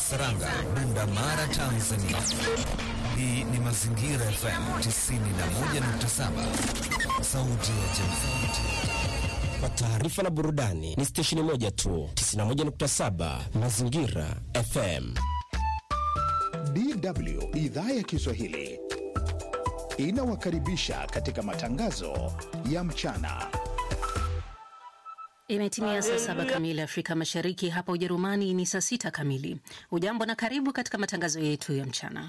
Saranga, Bunda Mara, Tanzania. Hii ni Mazingira FM 91.7, sauti ya jamii. Kwa taarifa na burudani ni stesheni moja tu, 91.7 Mazingira FM. DW idhaa ya Kiswahili inawakaribisha katika matangazo ya mchana. Imetimia saa saba kamili Afrika Mashariki, hapa Ujerumani ni saa sita kamili. Ujambo na karibu katika matangazo yetu ya mchana.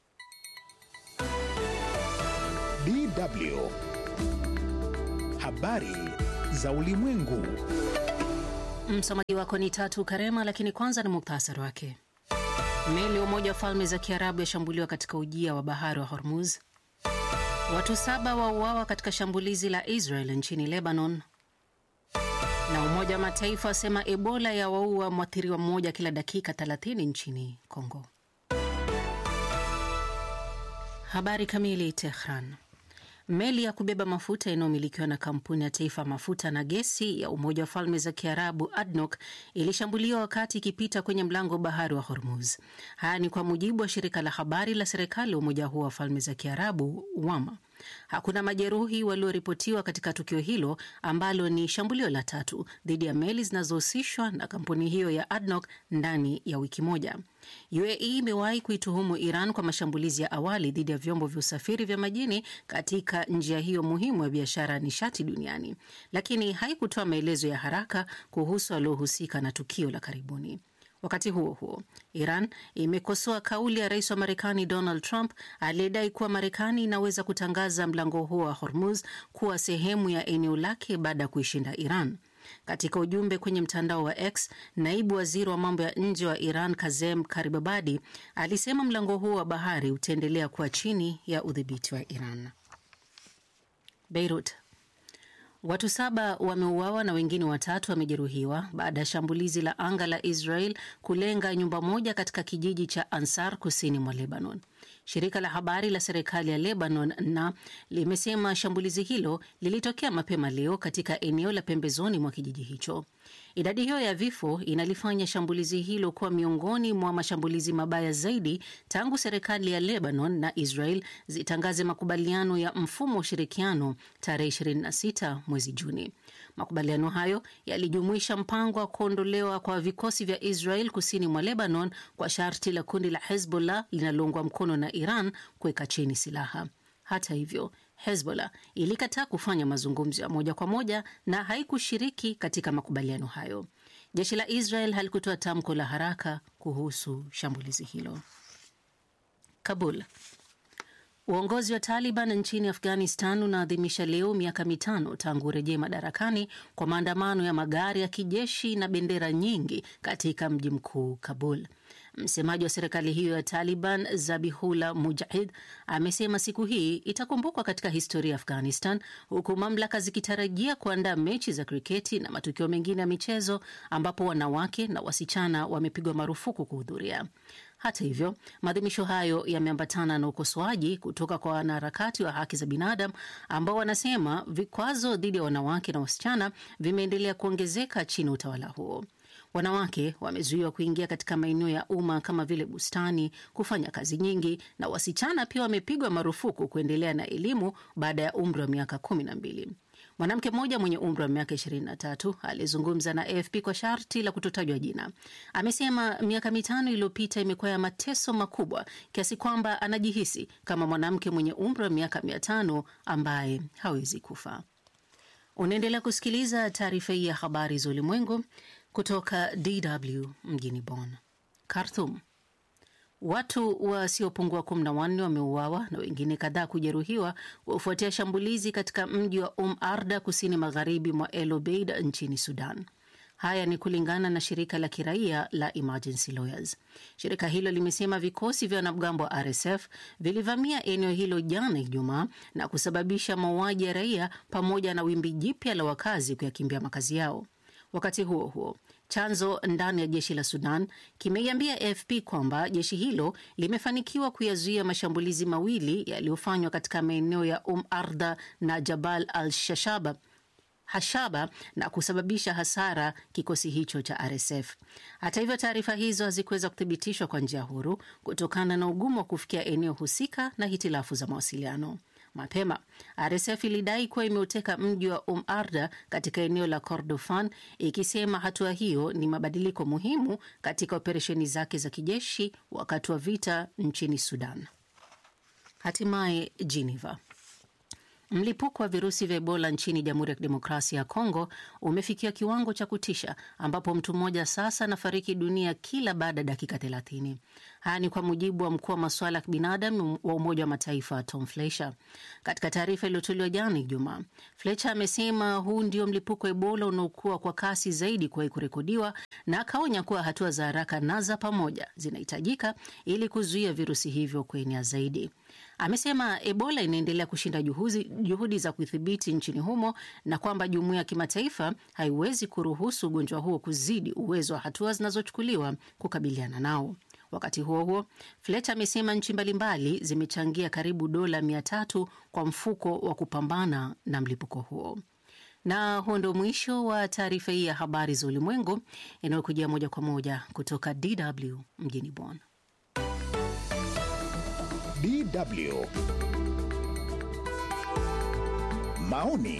DW habari za ulimwengu. Msomaji wako ni Tatu Karema, lakini kwanza ni muktasari wake. Meli ya Umoja wa Falme za Kiarabu yashambuliwa katika ujia wa bahari wa Hormuz. Watu saba wauawa katika shambulizi la Israel nchini Lebanon, na Umoja wa Mataifa wasema Ebola ya waua mwathiriwa mmoja kila dakika 30 nchini Kongo. Habari kamili. Tehran. Meli ya kubeba mafuta inayomilikiwa na kampuni ya taifa mafuta na gesi ya Umoja wa Falme za Kiarabu ADNOC ilishambuliwa wakati ikipita kwenye mlango wa bahari wa Hormuz. Haya ni kwa mujibu wa shirika la habari la serikali ya umoja huo wa Falme za Kiarabu WAMA. Hakuna majeruhi walioripotiwa katika tukio hilo ambalo ni shambulio la tatu dhidi ya meli zinazohusishwa na kampuni hiyo ya ADNOC ndani ya wiki moja. UAE imewahi kuituhumu Iran kwa mashambulizi ya awali dhidi ya vyombo vya usafiri vya majini katika njia hiyo muhimu ya biashara ya nishati duniani, lakini haikutoa maelezo ya haraka kuhusu waliohusika na tukio la karibuni. Wakati huo huo, Iran imekosoa kauli ya rais wa Marekani Donald Trump aliyedai kuwa Marekani inaweza kutangaza mlango huo wa Hormuz kuwa sehemu ya eneo lake baada ya kuishinda Iran. Katika ujumbe kwenye mtandao wa X, naibu waziri wa mambo ya nje wa Iran Kazem Karibabadi alisema mlango huo wa bahari utaendelea kuwa chini ya udhibiti wa Iran. Beirut. Watu saba wameuawa na wengine watatu wamejeruhiwa baada ya shambulizi la anga la Israel kulenga nyumba moja katika kijiji cha Ansar kusini mwa Lebanon. Shirika la habari la serikali ya Lebanon na limesema shambulizi hilo lilitokea mapema leo katika eneo la pembezoni mwa kijiji hicho. Idadi hiyo ya vifo inalifanya shambulizi hilo kuwa miongoni mwa mashambulizi mabaya zaidi tangu serikali ya Lebanon na Israel zitangaze makubaliano ya mfumo wa ushirikiano tarehe 26 mwezi Juni. Makubaliano hayo yalijumuisha mpango wa kuondolewa kwa vikosi vya Israel kusini mwa Lebanon kwa sharti la kundi la Hezbollah linaloungwa mkono na Iran kuweka chini silaha. Hata hivyo, Hezbollah ilikataa kufanya mazungumzo ya moja kwa moja na haikushiriki katika makubaliano hayo. Jeshi la Israel halikutoa tamko la haraka kuhusu shambulizi hilo. Kabul. Uongozi wa Taliban nchini Afghanistan unaadhimisha leo miaka mitano tangu urejee madarakani kwa maandamano ya magari ya kijeshi na bendera nyingi katika mji mkuu Kabul. Msemaji wa serikali hiyo ya Taliban Zabihullah Mujahid amesema siku hii itakumbukwa katika historia ya Afghanistan, huku mamlaka zikitarajia kuandaa mechi za kriketi na matukio mengine ya michezo ambapo wanawake na wasichana wamepigwa marufuku kuhudhuria. Hata hivyo, maadhimisho hayo yameambatana na ukosoaji kutoka kwa wanaharakati wa haki za binadamu ambao wanasema vikwazo dhidi ya wanawake na wasichana vimeendelea kuongezeka chini ya utawala huo. Wanawake wamezuiwa kuingia katika maeneo ya umma kama vile bustani, kufanya kazi nyingi, na wasichana pia wamepigwa marufuku kuendelea na elimu baada ya umri wa miaka kumi na mbili. Mwanamke mmoja mwenye umri wa miaka 23 aliyezungumza na AFP kwa sharti la kutotajwa jina amesema miaka mitano iliyopita imekuwa ya mateso makubwa kiasi kwamba anajihisi kama mwanamke mwenye umri wa miaka mia tano ambaye hawezi kufa. Unaendelea kusikiliza taarifa hii ya habari za ulimwengu kutoka DW mjini Bonn. Khartoum. Watu wasiopungua kumi na wanne wameuawa na wengine kadhaa kujeruhiwa kufuatia shambulizi katika mji wa Um Arda kusini magharibi mwa El Obeid nchini Sudan. Haya ni kulingana na shirika la kiraia la Emergency Lawyers. Shirika hilo limesema vikosi vya wanamgambo wa RSF vilivamia eneo hilo jana Ijumaa na kusababisha mauaji ya raia pamoja na wimbi jipya la wakazi kuyakimbia makazi yao. Wakati huo huo, chanzo ndani ya jeshi la Sudan kimeiambia AFP kwamba jeshi hilo limefanikiwa kuyazuia mashambulizi mawili yaliyofanywa katika maeneo ya Um Arda na Jabal al Shashaba Hashaba na kusababisha hasara kikosi hicho cha RSF. Hata hivyo, taarifa hizo hazikuweza kuthibitishwa kwa njia huru kutokana na ugumu wa kufikia eneo husika na hitilafu za mawasiliano. Mapema RSF ilidai kuwa imeuteka mji wa Um Arda katika eneo la Kordofan, ikisema hatua hiyo ni mabadiliko muhimu katika operesheni zake za kijeshi wakati wa vita nchini Sudan. Hatimaye Geneva. Mlipuko wa virusi vya Ebola nchini Jamhuri ya Kidemokrasia ya Kongo umefikia kiwango cha kutisha ambapo mtu mmoja sasa anafariki dunia kila baada ya dakika 30. Haya ni kwa mujibu wa mkuu wa masuala ya kibinadamu wa Umoja wa Mataifa Tom Fletcher. Katika taarifa iliyotolewa jana Ijumaa, Fletcher amesema huu ndio mlipuko wa Ebola unaokuwa kwa kasi zaidi kuwahi kurekodiwa, na akaonya kuwa hatua za haraka na za pamoja zinahitajika ili kuzuia virusi hivyo kuenea zaidi. Amesema Ebola inaendelea kushinda juhudi, juhudi za kudhibiti nchini humo na kwamba jumuiya ya kimataifa haiwezi kuruhusu ugonjwa huo kuzidi uwezo wa hatua zinazochukuliwa kukabiliana nao. Wakati huo huo, Fletcher amesema nchi mbalimbali zimechangia karibu dola mia tatu kwa mfuko wa kupambana na mlipuko huo. Na huo ndio mwisho wa taarifa hii ya habari za ulimwengu inayokujia moja kwa moja kutoka DW mjini Bonn. DW. Maoni.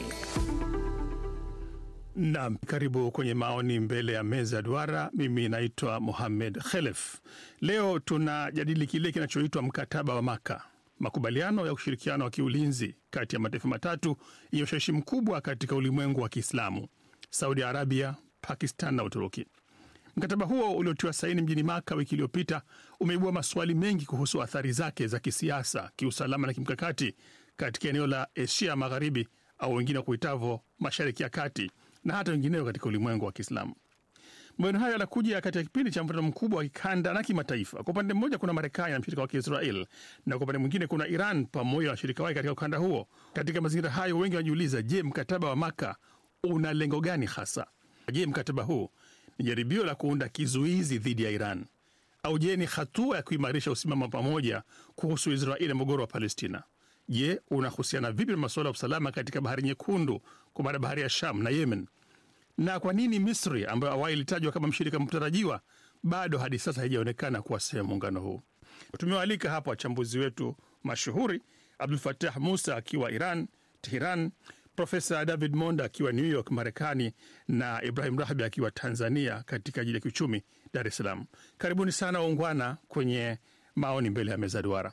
Naam, karibu kwenye maoni mbele ya meza duara. Mimi naitwa Mohamed Khelef. Leo tunajadili kile kinachoitwa mkataba wa Maka, makubaliano ya ushirikiano wa kiulinzi kati ya mataifa matatu yenye ushawishi mkubwa katika ulimwengu wa Kiislamu, Saudi Arabia, Pakistan na Uturuki. Mkataba huo uliotiwa saini mjini Maka wiki iliyopita umeibua maswali mengi kuhusu athari zake za kisiasa, kiusalama na kimkakati katika eneo la Asia Magharibi au wengine kuitavo Mashariki ya Kati na hata wengineo katika ulimwengu wa Kiislamu. Maoni hayo yanakuja katika kipindi cha mvutano mkubwa wa kikanda na kimataifa. Kwa upande mmoja, kuna Marekani na mshirika wake Israel, na kwa upande mwingine kuna Iran pamoja na washirika wake katika ukanda huo. Katika mazingira hayo, wengi wanajiuliza, je, mkataba wa Maka una lengo gani hasa? Je, mkataba huu ni jaribio la kuunda kizuizi dhidi ya Iran au je, ni hatua ya kuimarisha usimama pamoja kuhusu Israeli na mgogoro wa Palestina? Je, unahusiana vipi na masuala ya usalama katika bahari Nyekundu, kwa maana bahari ya Sham na Yemen? Na kwa nini Misri ambayo awali ilitajwa kama mshirika mtarajiwa bado hadi sasa haijaonekana kuwa sehemu muungano huu? Tumewaalika hapa wachambuzi wetu mashuhuri, Abdul Fatah Musa akiwa Iran, Teheran, Profesa David Monda akiwa New York, Marekani, na Ibrahim Rahbi akiwa Tanzania katika jiji la kiuchumi Dar es Salaam. Karibuni sana waungwana kwenye maoni mbele ya meza duara,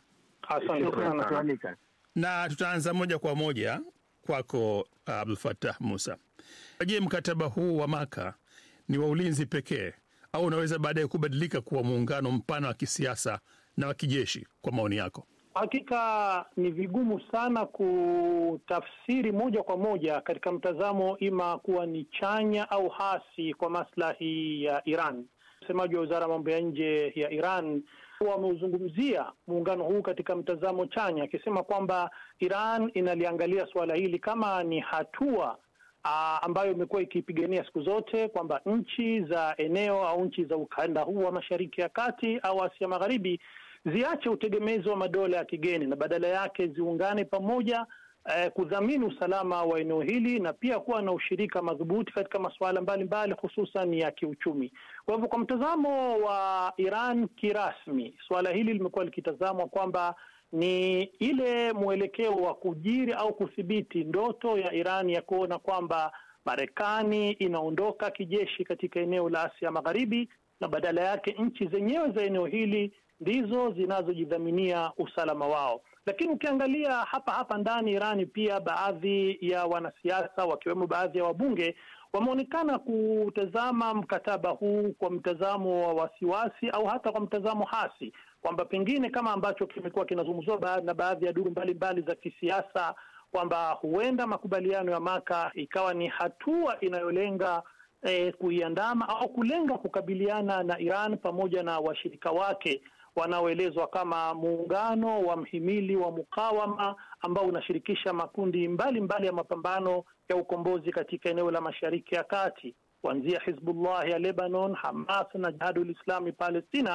na tutaanza moja kwa moja kwako Abdul Fatah Musa. Je, mkataba huu wa Maka ni wa ulinzi pekee au unaweza baadaye kubadilika kuwa muungano mpana wa kisiasa na wa kijeshi? Kwa maoni yako. Hakika ni vigumu sana kutafsiri moja kwa moja katika mtazamo ima kuwa ni chanya au hasi kwa maslahi ya Iran. Msemaji wa wizara ya mambo ya nje ya Iran wameuzungumzia muungano huu katika mtazamo chanya, akisema kwamba Iran inaliangalia suala hili kama ni hatua aa, ambayo imekuwa ikipigania siku zote kwamba nchi za eneo au nchi za ukanda huu wa Mashariki ya Kati au Asia Magharibi ziache utegemezi wa madola ya kigeni na badala yake ziungane pamoja eh, kudhamini usalama wa eneo hili na pia kuwa na ushirika madhubuti katika masuala mbalimbali hususan ya kiuchumi. Kwa hivyo, kwa mtazamo wa Iran kirasmi, suala hili limekuwa likitazamwa kwamba ni ile mwelekeo wa kujiri au kudhibiti ndoto ya Iran ya kuona kwamba Marekani inaondoka kijeshi katika eneo la Asia Magharibi na badala yake nchi zenyewe za eneo hili ndizo zinazojidhaminia usalama wao. Lakini ukiangalia hapa hapa ndani Irani, pia baadhi ya wanasiasa wakiwemo baadhi ya wabunge wameonekana kutazama mkataba huu kwa mtazamo wa wasiwasi au hata kwa mtazamo hasi, kwamba pengine kama ambacho kimekuwa kinazungumziwa na baadhi ya duru mbalimbali za kisiasa kwamba huenda makubaliano ya Maka ikawa ni hatua inayolenga eh, kuiandama au kulenga kukabiliana na Iran pamoja na washirika wake wanaoelezwa kama muungano wa mhimili wa mukawama ambao unashirikisha makundi mbalimbali mbali ya mapambano ya ukombozi katika eneo la Mashariki ya Kati kuanzia Hizbullah ya Lebanon, Hamas na Jihadul Islami Palestina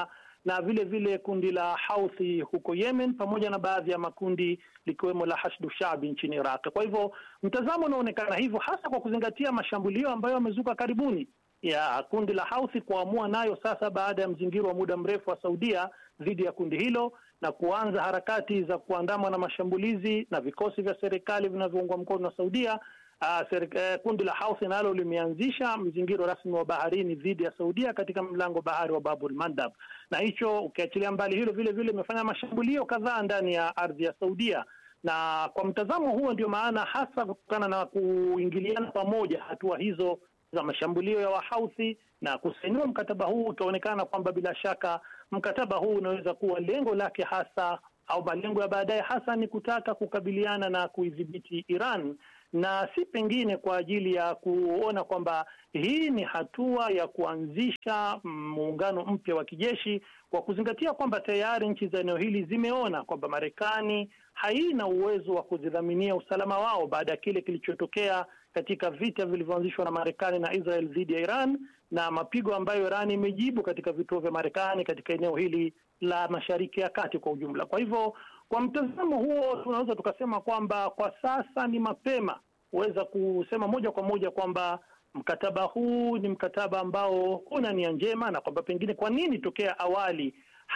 na vile vile kundi la Houthi huko Yemen, pamoja na baadhi ya makundi likiwemo la Hashdu Shabi nchini Iraq. Kwa hivyo mtazamo unaonekana hivyo, hasa kwa kuzingatia mashambulio ambayo yamezuka karibuni ya kundi la Houthi kuamua nayo sasa, baada ya mzingiro wa muda mrefu wa Saudia dhidi ya kundi hilo na kuanza harakati za kuandamwa na mashambulizi na vikosi vya serikali vinavyoungwa mkono na Saudia. Uh, serika, kundi la Houthi nalo limeanzisha mzingiro rasmi wa baharini dhidi ya Saudia katika mlango bahari wa Babul Mandab, na hicho ukiachilia mbali hilo, vile vile imefanya mashambulio kadhaa ndani ya ardhi ya Saudia na kwa mtazamo huo ndio maana hasa kutokana na kuingiliana pamoja hatua hizo za mashambulio ya Wahouthi na kusainiwa mkataba huu, utaonekana kwamba bila shaka mkataba huu unaweza kuwa lengo lake hasa au malengo ya baadaye hasa ni kutaka kukabiliana na kuidhibiti Iran na si pengine kwa ajili ya kuona kwamba hii ni hatua ya kuanzisha muungano mpya wa kijeshi, kwa kuzingatia kwamba tayari nchi za eneo hili zimeona kwamba Marekani haina uwezo wa kuzidhaminia usalama wao baada ya kile kilichotokea katika vita vilivyoanzishwa na Marekani na Israel dhidi ya Iran na mapigo ambayo Iran imejibu katika vituo vya Marekani katika eneo hili la Mashariki ya Kati kwa ujumla. Kwa hivyo, kwa mtazamo huo, tunaweza tukasema kwamba kwa sasa ni mapema kuweza kusema moja kwa moja kwamba mkataba huu ni mkataba ambao una nia njema na kwamba pengine kwa nini tokea awali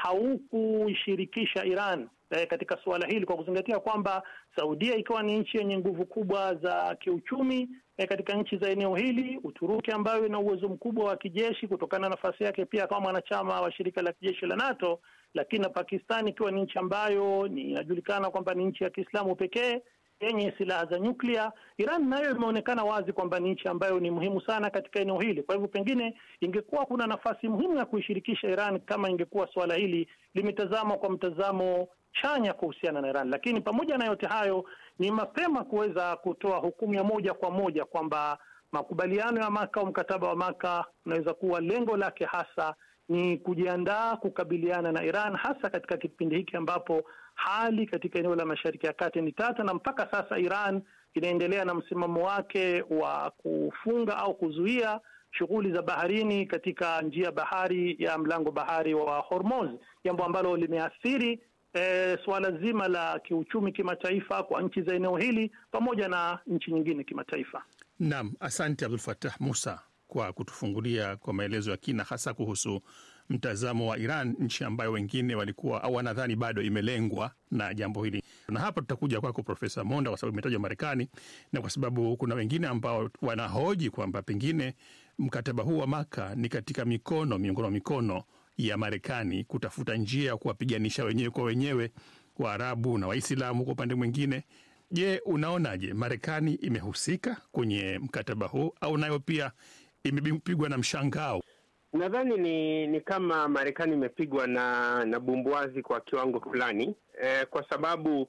haukuishirikisha Iran eh, katika suala hili kwa kuzingatia kwamba Saudia ikiwa ni nchi yenye nguvu kubwa za kiuchumi eh, katika nchi za eneo hili, Uturuki ambayo ina uwezo mkubwa wa kijeshi kutokana na nafasi yake pia kama mwanachama wa shirika la kijeshi la NATO, lakini na Pakistan ikiwa ni nchi ambayo inajulikana kwamba ni nchi ya Kiislamu pekee yenye silaha za nyuklia. Iran nayo imeonekana wazi kwamba ni nchi ambayo ni muhimu sana katika eneo hili. Kwa hivyo, pengine ingekuwa kuna nafasi muhimu ya kuishirikisha Iran kama ingekuwa suala hili limetazamwa kwa mtazamo chanya kuhusiana na Iran. Lakini pamoja na yote hayo, ni mapema kuweza kutoa hukumu ya moja kwa moja kwamba makubaliano ya Maka au mkataba wa Maka unaweza kuwa lengo lake hasa ni kujiandaa kukabiliana na Iran hasa katika kipindi hiki ambapo hali katika eneo la Mashariki ya Kati ni tata, na mpaka sasa Iran inaendelea na msimamo wake wa kufunga au kuzuia shughuli za baharini katika njia bahari ya mlango bahari wa Hormuz, jambo ambalo limeathiri e, suala zima la kiuchumi kimataifa kwa nchi za eneo hili pamoja na nchi nyingine kimataifa. Naam, asante Abdul Fattah Musa kwa kutufungulia kwa maelezo ya kina hasa kuhusu mtazamo wa Iran, nchi ambayo wengine walikuwa au wanadhani bado imelengwa na jambo hili. Na hapa tutakuja kwako Profesa Monda kwa sababu imetajwa Marekani na kwa sababu kuna wengine ambao wanahoji kwamba pengine mkataba huu wa Maka ni katika mikono miongoni mwa mikono ya Marekani kutafuta njia ya kuwapiganisha wenyewe kwa wenyewe Waarabu na Waislamu kwa upande mwingine. Je, unaonaje, Marekani imehusika kwenye mkataba huu au nayo pia imepigwa na mshangao? Nadhani ni ni kama Marekani imepigwa na na bumbuazi kwa kiwango fulani eh, kwa sababu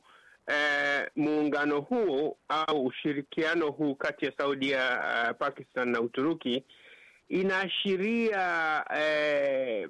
eh, muungano huo au ushirikiano huu kati ya Saudia, uh, Pakistan na Uturuki inaashiria eh,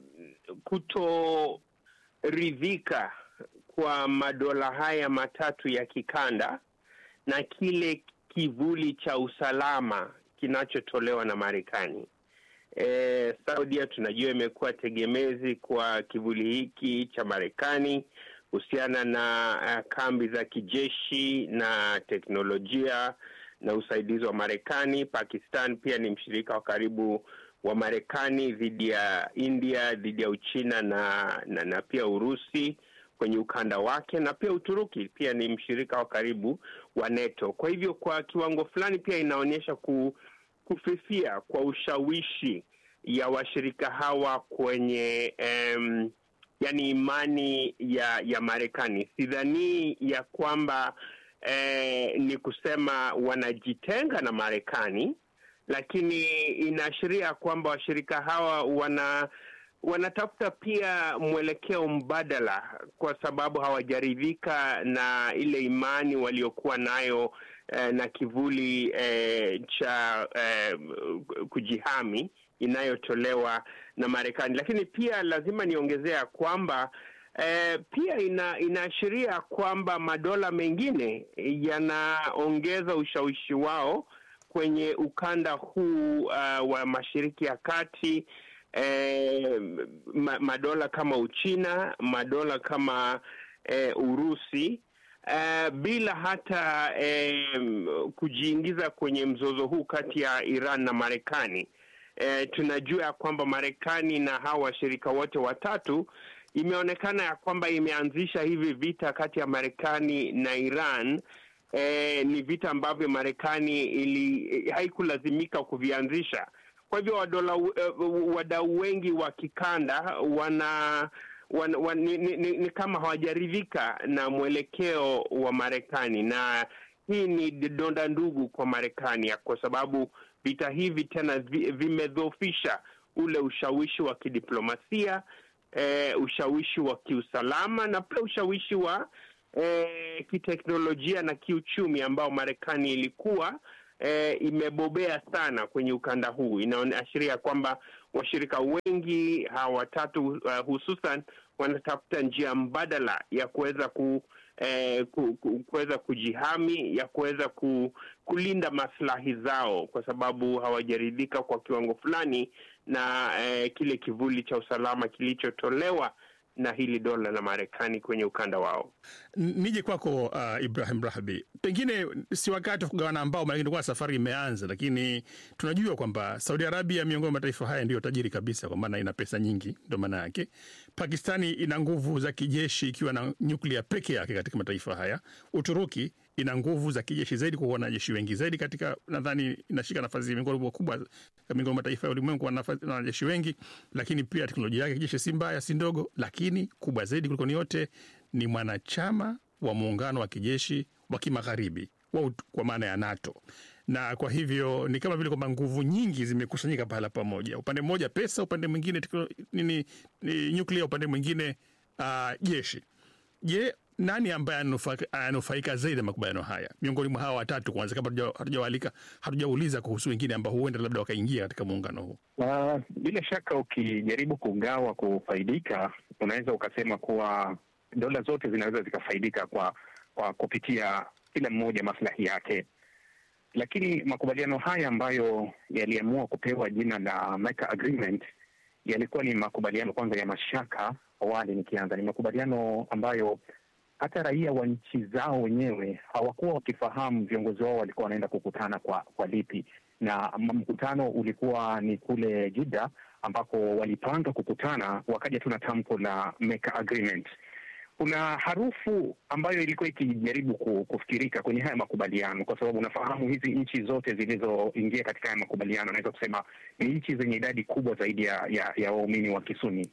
kutoridhika kwa madola haya matatu ya kikanda na kile kivuli cha usalama kinachotolewa na Marekani. E, Saudia tunajua imekuwa tegemezi kwa kivuli hiki cha Marekani kuhusiana na uh, kambi za kijeshi na teknolojia na usaidizi wa Marekani. Pakistan pia ni mshirika wa karibu wa Marekani dhidi ya India, dhidi ya Uchina na, na, na pia Urusi kwenye ukanda wake, na pia Uturuki pia ni mshirika wa karibu wa NATO. Kwa hivyo kwa kiwango fulani pia inaonyesha ku, kufifia kwa ushawishi ya washirika hawa kwenye um, yani imani ya ya Marekani. Sidhanii ya kwamba eh, ni kusema wanajitenga na Marekani, lakini inaashiria kwamba washirika hawa wana wanatafuta pia mwelekeo mbadala, kwa sababu hawajaridhika na ile imani waliokuwa nayo eh, na kivuli eh, cha eh, kujihami inayotolewa na Marekani. Lakini pia lazima niongezea kwamba eh, pia ina, inaashiria kwamba madola mengine yanaongeza ushawishi wao kwenye ukanda huu uh, wa Mashariki ya Kati eh, ma, madola kama Uchina, madola kama eh, Urusi eh, bila hata eh, kujiingiza kwenye mzozo huu kati ya Iran na Marekani. Eh, tunajua ya kwamba Marekani na hawa washirika wote watatu imeonekana ya kwamba imeanzisha hivi vita kati ya Marekani na Iran. Eh, ni vita ambavyo Marekani ili haikulazimika kuvianzisha. Kwa hivyo wadola uh, wadau wengi wa kikanda wana, wana, wana ni, ni, ni, ni kama hawajaridhika na mwelekeo wa Marekani, na hii ni donda ndugu kwa Marekani kwa sababu vita hivi tena vi, vimedhoofisha ule ushawishi wa kidiplomasia eh, ushawishi wa kiusalama na pia ushawishi wa eh, kiteknolojia na kiuchumi ambao Marekani ilikuwa eh, imebobea sana kwenye ukanda huu. Inaashiria kwamba washirika wengi hawa watatu uh, hususan wanatafuta njia mbadala ya kuweza ku eh, ku, ku, kuweza kujihami ya kuweza ku, kulinda maslahi zao, kwa sababu hawajaridhika kwa kiwango fulani na eh, kile kivuli cha usalama kilichotolewa na hili dola la Marekani kwenye ukanda wao. Nije kwako uh, Ibrahim Rahbi, pengine si wakati wa kugawana ambao, maanake ndio safari imeanza, lakini tunajua kwamba Saudi Arabia miongoni mwa mataifa haya ndiyo tajiri kabisa, kwa maana ina pesa nyingi, ndo maana yake. Pakistani ina nguvu za kijeshi ikiwa na nyuklia peke yake katika mataifa haya. Uturuki ina nguvu za kijeshi zaidi kwa wanajeshi wengi zaidi katika, nadhani inashika nafasi miongoni kubwa miongoni mwa mataifa ya ulimwengu na wanajeshi wengi, lakini pia teknolojia yake kijeshi si mbaya, si ndogo, lakini kubwa zaidi kuliko ni yote ni mwanachama wa muungano wa kijeshi wa kimagharibi kwa maana ya NATO, na kwa hivyo ni kama vile kwamba nguvu nyingi zimekusanyika pahala pamoja, upande mmoja pesa, upande mwingine nini, ni nyuklia, upande mwingine uh, jeshi. Je, nani ambaye ananufaika zaidi na makubaliano haya miongoni mwa hawa watatu? Kwanza, kabla hatujawaalika, hatujauliza kuhusu wengine ambao huenda labda wakaingia katika muungano huu. Uh, bila shaka ukijaribu kugawa kufaidika, unaweza ukasema kuwa dola zote zinaweza zikafaidika kwa kwa kupitia kila mmoja maslahi yake, lakini makubaliano haya ambayo yaliamua kupewa jina la Mecca Agreement yalikuwa ni makubaliano kwanza ya mashaka. Awali nikianza, ni makubaliano ambayo hata raia wa nchi zao wenyewe hawakuwa wakifahamu viongozi wao walikuwa wanaenda kukutana kwa kwa lipi, na mkutano ulikuwa ni kule Jeddah ambako walipanga kukutana, wakaja tu na tamko la Mecca Agreement. Kuna harufu ambayo ilikuwa ikijaribu kufikirika kwenye haya makubaliano, kwa sababu unafahamu hizi nchi zote zilizoingia katika haya makubaliano, naweza kusema ni nchi zenye idadi kubwa zaidi ya ya, ya waumini wa Kisuni.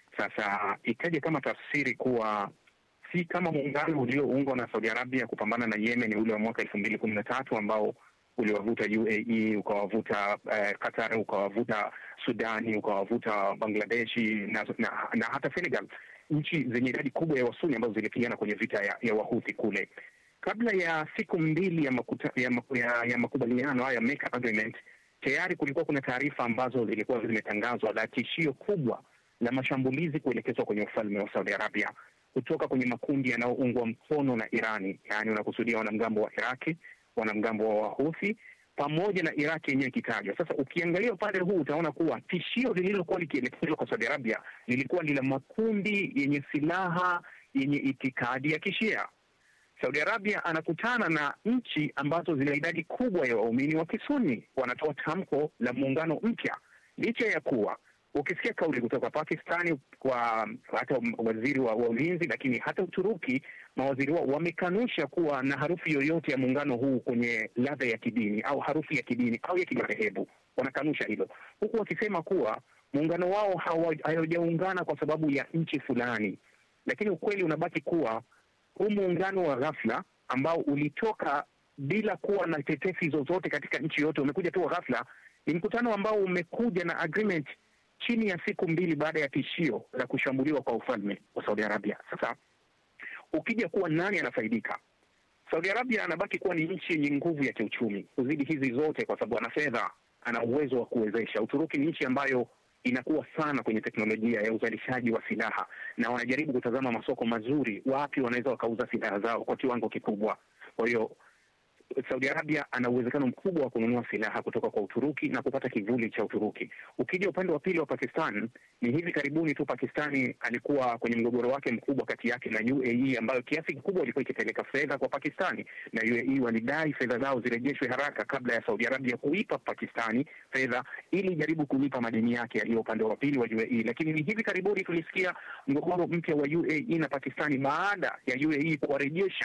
Sasa ikaja kama tafsiri kuwa si kama muungano ulioungwa na Saudi Arabia kupambana na Yemen ule wa mwaka elfu mbili kumi na tatu ambao uliwavuta UAE ukawavuta uh, Qatar ukawavuta Sudani ukawavuta Bangladeshi na, na, na hata Senegal, nchi zenye idadi kubwa ya Wasuni ambazo zilipigana kwenye vita ya, ya Wahuthi kule. Kabla ya siku mbili ya, makuta, ya, ya, ya makubaliano haya Mecca Agreement, tayari kulikuwa kuna taarifa ambazo zilikuwa zimetangazwa la tishio kubwa la mashambulizi kuelekezwa kwenye ufalme wa Saudi Arabia kutoka kwenye makundi yanayoungwa mkono na Irani, yaani unakusudia wanamgambo wa Iraki, wanamgambo wa Wahuthi pamoja na Iraki yenyewe ikitajwa. Sasa ukiangalia upande huu utaona kuwa tishio lililokuwa likielekezwa kwa Saudi Arabia lilikuwa ni la makundi yenye silaha yenye itikadi ya Kishia. Saudi Arabia anakutana na nchi ambazo zina idadi kubwa ya waumini wa Kisuni, wanatoa tamko la muungano mpya, licha ya kuwa ukisikia kauli kutoka Pakistani kwa hata waziri wa, wa ulinzi, lakini hata Uturuki mawaziri wao wamekanusha kuwa na harufu yoyote ya muungano huu kwenye ladha ya kidini au harufu ya kidini au ya kimadhehebu. Wanakanusha hilo, huku wakisema kuwa muungano wao haujaungana kwa sababu ya nchi fulani, lakini ukweli unabaki kuwa huu muungano wa ghafla ambao ulitoka bila kuwa na tetesi zozote katika nchi yote, umekuja tu wa ghafla, ni mkutano ambao umekuja na agreement chini ya siku mbili baada ya tishio la kushambuliwa kwa ufalme wa Saudi Arabia. Sasa ukija kuwa nani anafaidika, Saudi Arabia anabaki kuwa ni nchi yenye nguvu ya kiuchumi kuzidi hizi zote, kwa sababu ana fedha, ana uwezo wa kuwezesha. Uturuki ni nchi ambayo inakuwa sana kwenye teknolojia ya uzalishaji wa silaha, na wanajaribu kutazama masoko mazuri, wapi wanaweza wakauza silaha zao kwa kiwango kikubwa. Kwa hiyo Saudi Arabia ana uwezekano mkubwa wa kununua silaha kutoka kwa Uturuki na kupata kivuli cha Uturuki. Ukija upande wa pili wa Pakistan, ni hivi karibuni tu Pakistani alikuwa kwenye mgogoro wake mkubwa kati yake na UAE, ambayo kiasi kikubwa ilikuwa ikipeleka fedha kwa Pakistani, na UAE walidai fedha zao zirejeshwe haraka kabla ya Saudi Arabia kuipa Pakistani fedha ili jaribu kulipa madeni yake yaliyo upande wa pili wa UAE. Lakini ni hivi karibuni tulisikia mgogoro mpya wa UAE na Pakistani baada ya UAE kuwarejesha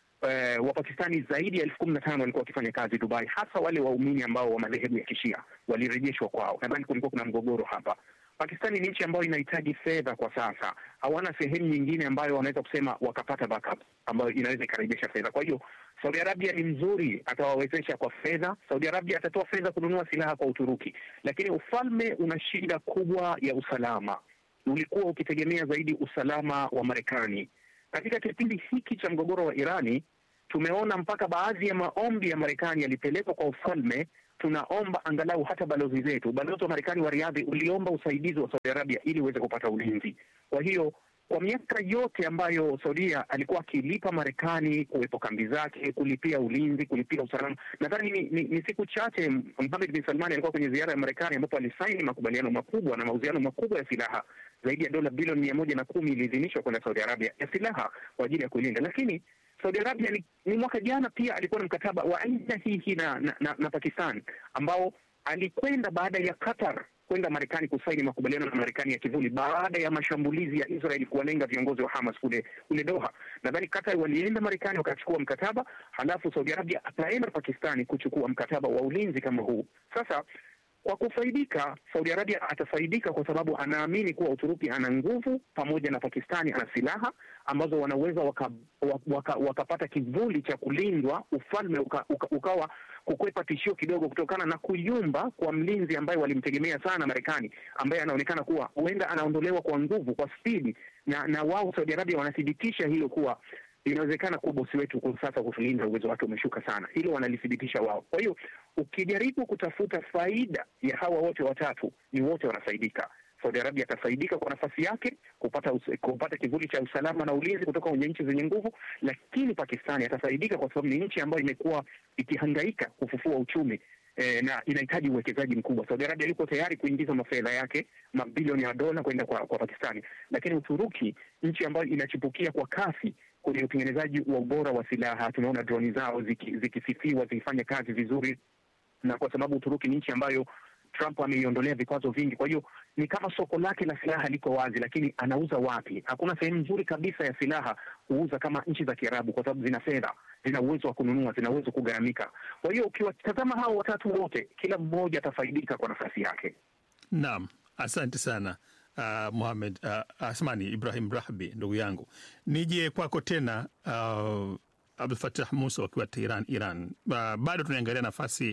Uh, Wapakistani zaidi ya elfu kumi na tano walikuwa wakifanya kazi Dubai, hasa wale waumini ambao wa madhehebu ya Kishia walirejeshwa kwao. Nadhani kulikuwa kuna mgogoro hapa. Pakistani ni nchi ambayo inahitaji fedha kwa sasa, hawana sehemu nyingine ambayo wanaweza kusema wakapata backup ambayo inaweza ikarejesha fedha. Kwa hiyo Saudi Arabia ni mzuri, atawawezesha kwa fedha. Saudi Arabia atatoa fedha kununua silaha kwa Uturuki, lakini ufalme una shida kubwa ya usalama. Ulikuwa ukitegemea zaidi usalama wa Marekani katika kipindi hiki cha mgogoro wa Irani tumeona mpaka baadhi ya maombi ya Marekani yalipelekwa kwa ufalme. Tunaomba angalau hata balozi zetu, balozi wa Marekani wa Riadhi uliomba usaidizi wa Saudi Arabia ili uweze kupata ulinzi. Kwa hiyo kwa miaka yote ambayo Saudia alikuwa akilipa Marekani kuwepo kambi zake, kulipia ulinzi, kulipia usalama, nadhani ni, ni, ni siku chache Mohamed bin Salman alikuwa kwenye ziara ya Marekani ambapo alisaini makubaliano makubwa na mauziano makubwa ya silaha zaidi ya dola bilioni mia moja na kumi iliidhinishwa kwenda Saudi Arabia ya silaha kwa ajili ya kuilinda. Lakini Saudi Arabia ni, ni mwaka jana pia alikuwa na mkataba wa aina hii hii na, na, na, na Pakistan ambao alikwenda baada ya Qatar kwenda Marekani kusaini makubaliano na Marekani ya kivuli baada ya mashambulizi ya Israel kuwalenga viongozi wa Hamas kule kule Doha. Nadhani Qatar walienda Marekani wakachukua mkataba, halafu Saudi Arabia ataenda Pakistani kuchukua mkataba wa ulinzi kama huu. Sasa kwa kufaidika, Saudi Arabia atafaidika kwa sababu anaamini kuwa Uturuki ana nguvu pamoja na Pakistani ana silaha ambazo wanaweza wakapata waka, waka, waka kivuli cha kulindwa, ufalme uka, uka, ukawa kukwepa tishio kidogo kutokana na kuyumba kwa mlinzi ambaye walimtegemea sana Marekani, ambaye anaonekana kuwa huenda anaondolewa kwa nguvu, kwa spidi, na na wao Saudi Arabia wanathibitisha hilo kuwa inawezekana kuwa bosi wetu kwa sasa kutulinda uwezo wake umeshuka sana. Hilo wanalithibitisha wao. Kwa hiyo ukijaribu kutafuta faida ya hawa wote watatu, ni wote wanafaidika. Saudi Arabia atafaidika kwa nafasi yake kupata us kupata kivuli cha usalama na ulinzi kutoka kwenye nchi zenye nguvu, lakini Pakistani atafaidika kwa sababu ni nchi ambayo imekuwa ikihangaika kufufua uchumi eh, na inahitaji uwekezaji mkubwa. Saudi Arabia yuko tayari kuingiza mafedha yake mabilioni ya dola kwenda kwa, kwa Pakistani, lakini Uturuki, nchi ambayo inachipukia kwa kasi kwenye utengenezaji wa ubora wa silaha, tunaona droni zao zikisifiwa ziki zikifanya kazi vizuri, na kwa sababu Uturuki ni nchi ambayo Trump ameiondolea vikwazo vingi. Kwa hiyo ni kama soko lake la silaha liko wazi, lakini anauza wapi? Hakuna sehemu nzuri kabisa ya silaha kuuza kama nchi za Kiarabu, kwa sababu zina fedha, zina uwezo wa kununua, zina uwezo kugharamika. Kwa hiyo ukiwatazama hao watatu wote, kila mmoja atafaidika kwa nafasi yake. Naam, asante sana uh, Muhamed uh, Asmani Ibrahim Rahbi, ndugu yangu, nije kwako tena uh, Abdul Fatah Musa wakiwa Tehran, Iran. Uh, bado tunaangalia nafasi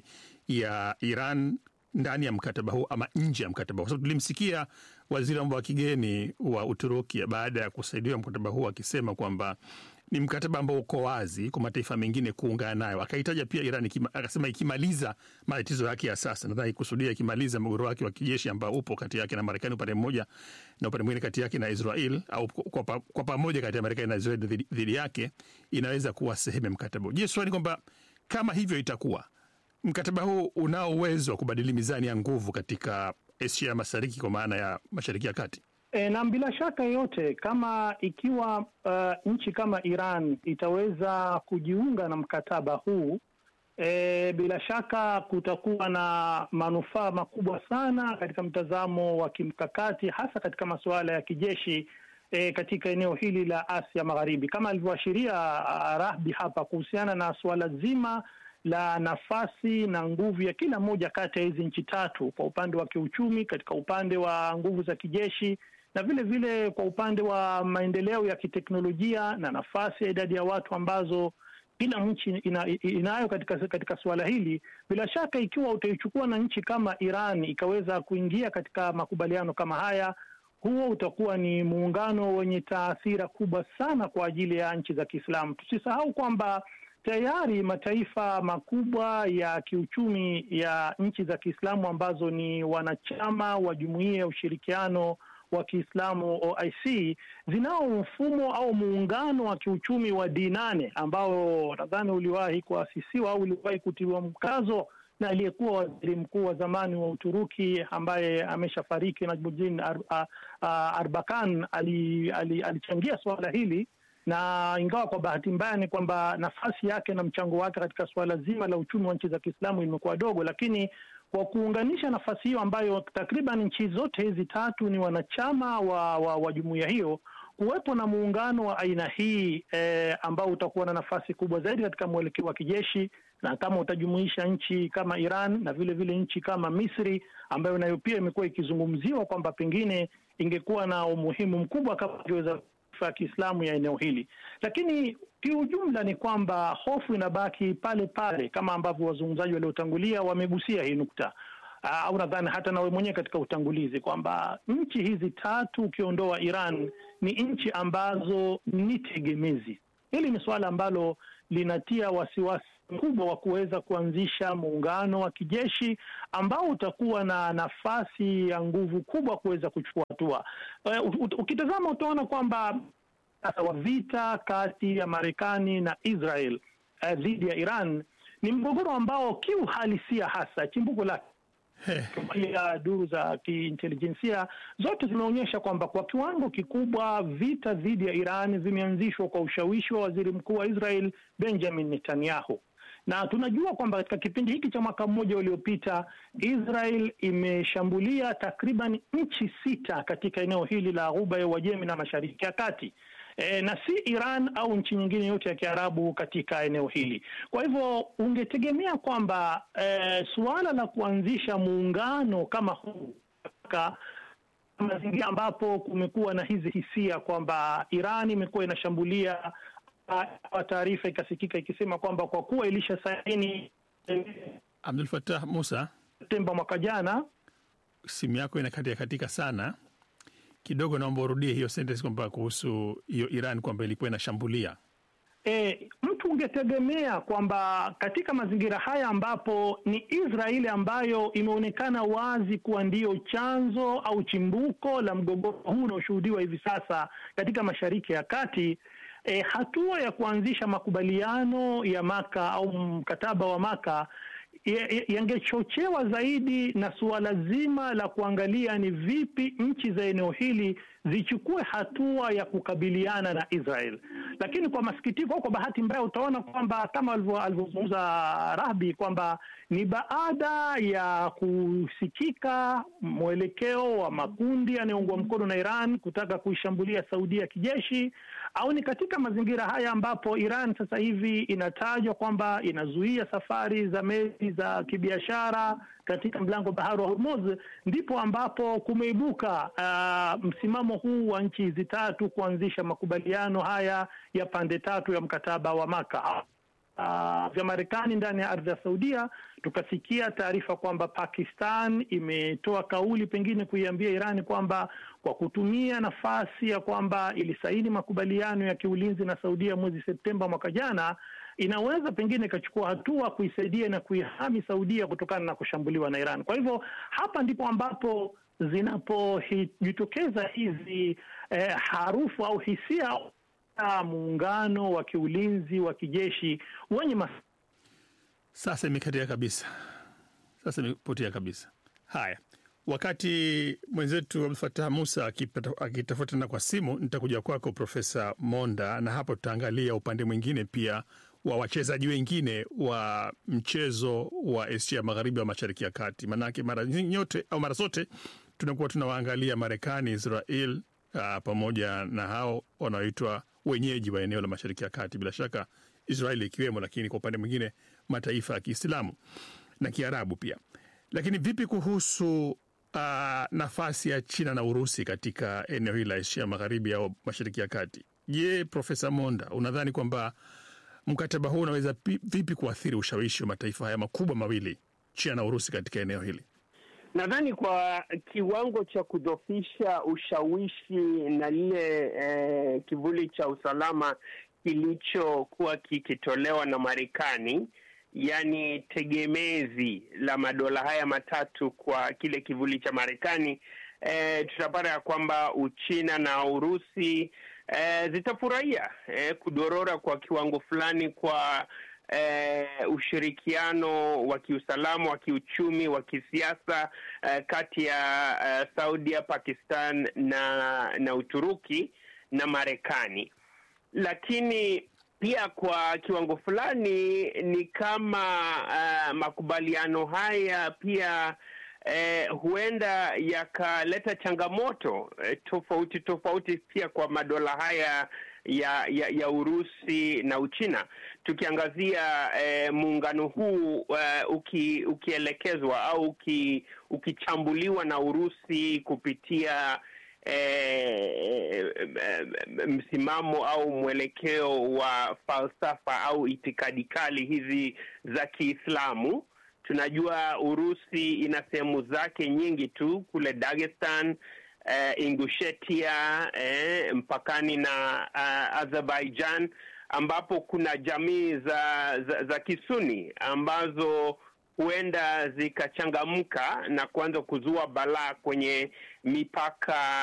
ya Iran ndani ya mkataba huu ama nje ya mkataba huu, kwa sababu tulimsikia waziri wa mambo ya kigeni wa Uturuki baada ya kusaidiwa mkataba huu akisema kwamba ni mkataba ambao uko wazi kwa mataifa mengine kuungana nayo. Akahitaja pia Iran ikima, akasema ikimaliza matatizo yake ya sasa, nadhani kusudia ikimaliza mgogoro wake wa kijeshi ambao upo kati yake na Marekani upande mmoja na upande mwingine kati yake na Israel au kwa, pa, kwa pamoja kati ya Marekani na Israel dhidi, dhidi yake inaweza kuwa sehemu ya mkataba. Je, swali kwamba kama hivyo itakuwa mkataba huu unao uwezo wa kubadili mizani ya nguvu katika Asia Mashariki kwa maana ya Mashariki ya Kati? E, na bila shaka yoyote kama ikiwa uh, nchi kama Iran itaweza kujiunga na mkataba huu e, bila shaka kutakuwa na manufaa makubwa sana katika mtazamo wa kimkakati, hasa katika masuala ya kijeshi e, katika eneo hili la Asia Magharibi, kama alivyoashiria Rahbi hapa kuhusiana na suala zima la nafasi na nguvu ya kila moja kati ya hizi nchi tatu, kwa upande wa kiuchumi, katika upande wa nguvu za kijeshi na vile vile kwa upande wa maendeleo ya kiteknolojia na nafasi ya idadi ya watu ambazo kila nchi ina, inayo katika, katika suala hili. Bila shaka ikiwa utaichukua na nchi kama Iran ikaweza kuingia katika makubaliano kama haya, huo utakuwa ni muungano wenye taathira kubwa sana kwa ajili ya nchi za Kiislamu. Tusisahau kwamba tayari mataifa makubwa ya kiuchumi ya nchi za Kiislamu ambazo ni wanachama wa Jumuiya ya Ushirikiano wa Kiislamu OIC zinao mfumo au muungano wa kiuchumi wa D8 ambao nadhani uliwahi kuasisiwa au uliwahi kutiliwa mkazo na aliyekuwa waziri mkuu wa zamani wa Uturuki ambaye ameshafariki Najmuddin Ar, Ar, Arbakan alichangia ali, ali suala hili na ingawa kwa bahati mbaya ni kwamba nafasi yake na mchango wake katika suala zima la uchumi wa nchi za Kiislamu imekuwa dogo, lakini kwa kuunganisha nafasi hiyo ambayo takriban nchi zote hizi tatu ni wanachama wa, wa, wa jumuiya hiyo kuwepo na muungano wa aina hii eh, ambao utakuwa na nafasi kubwa zaidi katika mwelekeo wa kijeshi, na kama utajumuisha nchi kama Iran na vile vile nchi kama Misri ambayo nayo pia imekuwa ikizungumziwa kwamba pengine ingekuwa na umuhimu mkubwa kama vile ya Kiislamu ya eneo hili, lakini kiujumla ni kwamba hofu inabaki pale pale, kama ambavyo wazungumzaji waliotangulia wamegusia hii nukta au nadhani hata nawe mwenyewe katika utangulizi kwamba nchi hizi tatu ukiondoa Iran ni nchi ambazo ni tegemezi. Hili ni suala ambalo linatia wasiwasi mkubwa wa kuweza kuanzisha muungano wa kijeshi ambao utakuwa na nafasi ya nguvu kubwa kuweza kuchukua hatua. Uh, ukitazama utaona kwamba sasa wa vita kati ya Marekani na Israel uh, dhidi ya Iran ni mgogoro ambao kiuhalisia hasa chimbuko lake ya duru za kiintelijensia zote zimeonyesha kwamba kwa kiwango kikubwa vita dhidi ya Iran vimeanzishwa kwa ushawishi wa waziri mkuu wa Israel Benjamin Netanyahu na tunajua kwamba katika kipindi hiki cha mwaka mmoja uliopita Israel imeshambulia takriban nchi sita katika eneo hili la Ghuba ya Uajemi na Mashariki ya Kati. E, na si Iran au nchi nyingine yote ya Kiarabu katika eneo hili. Kwa hivyo ungetegemea kwamba e, suala la kuanzisha muungano kama huu katika mazingira ambapo kumekuwa na hizi hisia kwamba Iran imekuwa inashambulia taarifa ikasikika ikisema kwamba kwa kuwa ilisha saini Abdul Fattah Musa, Septemba mwaka jana. Simu yako inakatika katika sana kidogo, naomba urudie hiyo sentence kwamba kuhusu hiyo Iran kwamba ilikuwa inashambulia. E, mtu ungetegemea kwamba katika mazingira haya ambapo ni Israeli ambayo imeonekana wazi kuwa ndiyo chanzo au chimbuko la mgogoro huu unaoshuhudiwa hivi sasa katika Mashariki ya Kati. E, hatua ya kuanzisha makubaliano ya Maka au mkataba wa Maka yangechochewa zaidi na suala zima la kuangalia ni vipi nchi za eneo hili zichukue hatua ya kukabiliana na Israel. Lakini kwa masikitiko au kwa bahati mbaya, utaona kwamba kama alivyozungumza Rahbi kwamba ni baada ya kusikika mwelekeo wa makundi yanayoungwa mkono na Iran kutaka kuishambulia Saudia kijeshi, au ni katika mazingira haya ambapo Iran sasa hivi inatajwa kwamba inazuia safari za meli za kibiashara katika mlango bahari wa Hormuz, ndipo ambapo kumeibuka uh, msimamo huu wa nchi hizi tatu kuanzisha makubaliano haya ya pande tatu ya mkataba wa Maka uh, vya Marekani ndani ya ardhi ya Saudia. Tukasikia taarifa kwamba Pakistan imetoa kauli pengine kuiambia Irani kwamba kwa kutumia nafasi ya kwamba ilisaini makubaliano ya kiulinzi na Saudia mwezi Septemba mwaka jana inaweza pengine ikachukua hatua kuisaidia na kuihami Saudia kutokana na kushambuliwa na Iran. Kwa hivyo hapa ndipo ambapo zinapojitokeza hizi eh, harufu au hisia muungano wa kiulinzi wa kijeshi wenye mas sasa imekatia kabisa, sasa imepotea kabisa. Haya, wakati mwenzetu Abdul Fatah Musa akitafutana kwa simu, nitakuja kwako Profesa Monda, na hapo tutaangalia upande mwingine pia wa wachezaji wengine wa mchezo wa Asia Magharibi wa Mashariki ya Kati. Maanake mara nyote au mara zote tunakuwa tunawaangalia Marekani, Israel uh, pamoja na hao wanaoitwa wenyeji wa eneo la Mashariki ya Kati, bila shaka Israeli ikiwemo, lakini kwa upande mwingine mataifa ya Kiislamu na Kiarabu pia. Lakini vipi kuhusu uh, nafasi ya China na Urusi katika eneo hili la Asia Magharibi au Mashariki ya Kati? Je, Profesa Monda, unadhani kwamba mkataba huu unaweza vipi kuathiri ushawishi wa mataifa haya makubwa mawili, China na Urusi, katika eneo hili? Nadhani kwa kiwango cha kudhofisha ushawishi na lile eh, kivuli cha usalama kilichokuwa kikitolewa na Marekani, yaani tegemezi la madola haya matatu kwa kile kivuli cha Marekani, eh, tutapata ya kwamba Uchina na Urusi eh, zitafurahia eh, kudorora kwa kiwango fulani kwa eh, ushirikiano wa kiusalama, wa kiuchumi, wa kisiasa eh, kati ya eh, Saudia, Pakistan na na Uturuki na Marekani, lakini pia kwa kiwango fulani ni kama uh, makubaliano haya pia eh, huenda yakaleta changamoto eh, tofauti tofauti pia kwa madola haya ya, ya, ya Urusi na Uchina. Tukiangazia eh, muungano huu uh, uki, ukielekezwa au uki, ukichambuliwa na Urusi kupitia eh, msimamo au mwelekeo wa falsafa au itikadi kali hizi za Kiislamu. Tunajua Urusi ina sehemu zake nyingi tu kule Dagestan, eh, Ingushetia, eh, mpakani na uh, Azerbaijan ambapo kuna jamii za, za, za Kisuni ambazo huenda zikachangamka na kuanza kuzua balaa kwenye mipaka